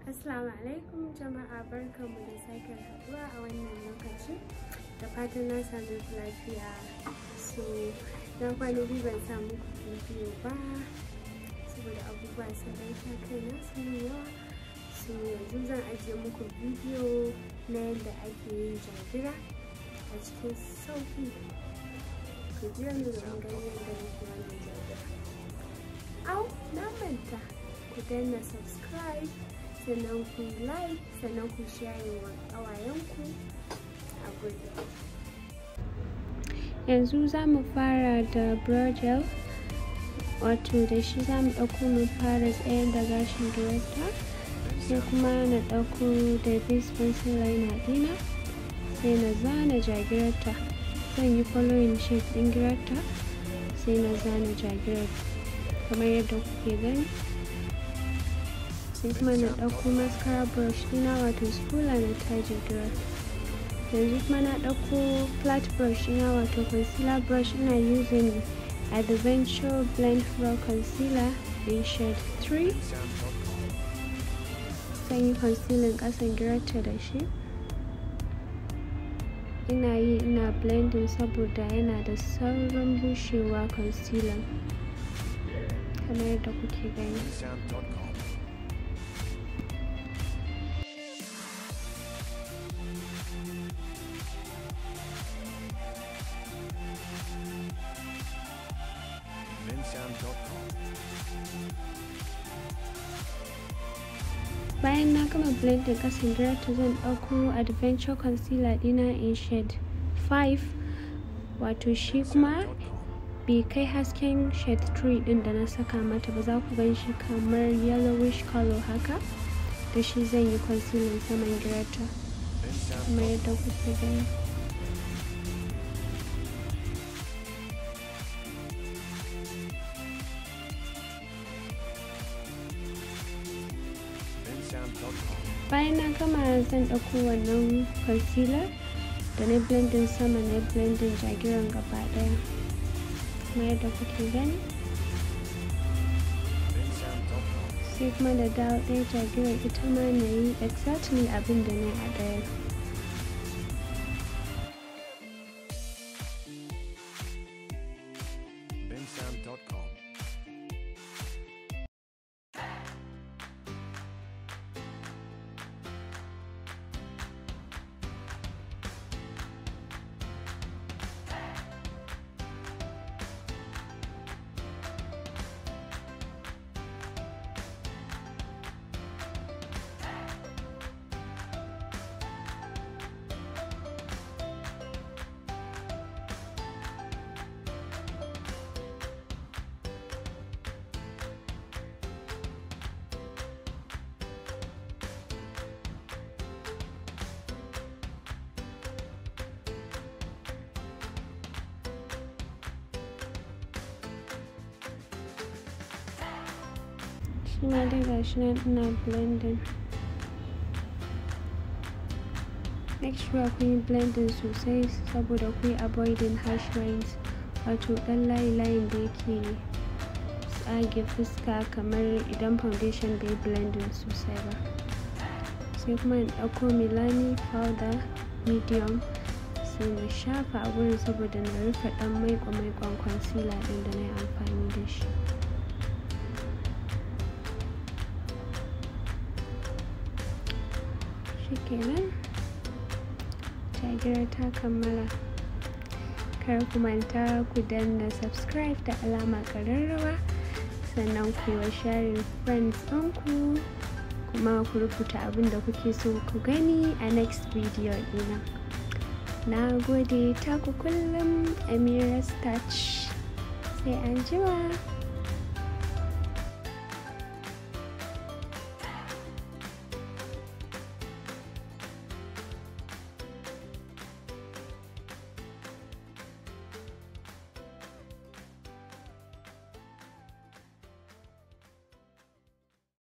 Assalamu alaikum jama'a barkanmu da sake haɗuwa a wannan lokaci da fatan na sami ku lafiya so na kwana biyu ban samu bidiyo ba saboda abubuwa sun ɗan sha kaina sun yi yawa so yanzu zan ajiye muku bidiyo na yadda ake yin jagira a cikin sauƙi ku jira ni domin ganin yadda nake wannan jagira au na manta ku danna subscribe sannan ku like sannan ku share wa ƙawayenku a gudu yanzu za mu fara da gel wato da shi za mu ɗauko mu fara tsayar da gashin director sai kuma na ɗauko da base pencil liner ɗina sai na zana jagirarta zan yi following shape ɗin girarta sai na zana jagirarta kamar yadda kuke gani sai kuma na ɗauko mascara brush ɗina wato spooler na taje girar yanzu kuma na ɗauko flat brush ɗina wato concealer brush ina using adventure blend pro concealer in shade 3 zan yi concealing ƙasan girarta da shi ina yi ina blending saboda yana da saurin bushewa concealer kamar yadda kuke gani bayan na gama blending kasan ta zan ɗauko adventure concealer ɗina in shade 5 wato shi kuma bai kai hasken shade 3 ɗin da na saka mata ba za ku gan shi kamar yellowish color haka da shi zan yi concealer saman girata kamar yadda kuke gani bayan na gama zan ɗauko wannan concealer da na blending sama na blending jagiran gaba ɗaya kuma yadda kuke gani sai kuma da dawo ɗaya jagiran ita ma na yi exactly abin da na yi a ɗaya shi ma dai gashi nan ina blending make sure kun yi blending sosai saboda ku yi avoiding harsh lines wato ɗan layi-layin da yake tsage fuska kamar idan foundation bai blending sosai ba sai kuma in ɗauko milani powder medium sai na shafa a wurin saboda na rufe ɗan maiko-maikon concealer ɗin da na yi amfani da shi shikenan jagira ta kammala kar ku manta ku danna subscribe da alama ƙararrawa sannan ku yi wa sharing friends ɗinku kuma ku rubuta abin da kuke so ku gani a next video ɗina na gode taku kullum amira touch sai an jima